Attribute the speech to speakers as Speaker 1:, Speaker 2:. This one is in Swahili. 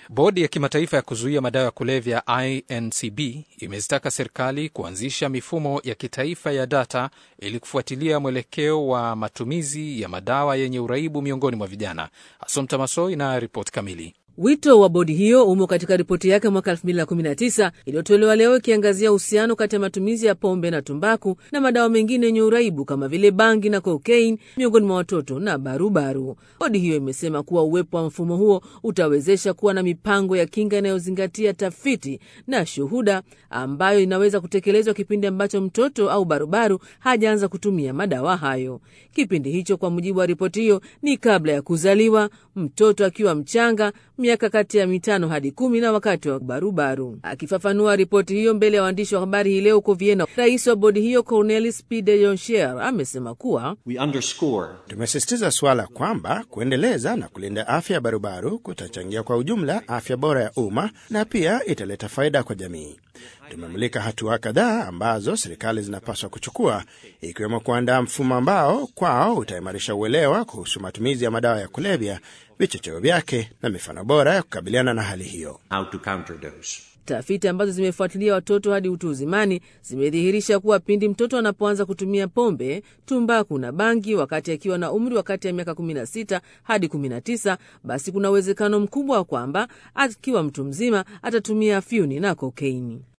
Speaker 1: Bodi ya kimataifa ya kuzuia madawa ya kulevya INCB imezitaka serikali kuanzisha mifumo ya kitaifa ya data ili kufuatilia mwelekeo wa matumizi ya madawa yenye uraibu miongoni mwa vijana. Asomta Masoi na ripoti kamili.
Speaker 2: Wito wa bodi hiyo umo katika ripoti yake mwaka 2019 iliyotolewa leo ikiangazia uhusiano kati ya matumizi ya pombe na tumbaku na madawa mengine yenye uraibu kama vile bangi na kokaini miongoni mwa watoto na barubaru. Bodi hiyo imesema kuwa uwepo wa mfumo huo utawezesha kuwa na mipango ya kinga inayozingatia tafiti na shuhuda ambayo inaweza kutekelezwa kipindi ambacho mtoto au barubaru hajaanza kutumia madawa hayo. Kipindi hicho, kwa mujibu wa ripoti hiyo, ni kabla ya kuzaliwa, mtoto akiwa mchanga miaka kati ya mitano hadi kumi na wakati wa barubaru. Akifafanua ripoti hiyo mbele ya waandishi wa habari hii leo huko Vienna, rais wa bodi hiyo Cornelis P de Jonchier amesema kuwa
Speaker 3: tumesisitiza suala kwamba kuendeleza na kulinda afya ya barubaru kutachangia kwa ujumla afya bora ya umma na pia italeta faida kwa jamii. Tumemulika hatua kadhaa ambazo serikali zinapaswa kuchukua, ikiwemo kuandaa mfumo ambao kwao utaimarisha uelewa kuhusu matumizi ya madawa ya kulevya, vichocheo vyake na mifano bora ya kukabiliana na hali hiyo.
Speaker 2: Tafiti ambazo zimefuatilia watoto hadi utu uzimani zimedhihirisha kuwa pindi mtoto anapoanza kutumia pombe, tumbaku na bangi wakati akiwa na umri wa kati ya miaka 16 hadi 19, basi kuna uwezekano mkubwa wa kwamba akiwa mtu mzima atatumia afyuni na kokeini.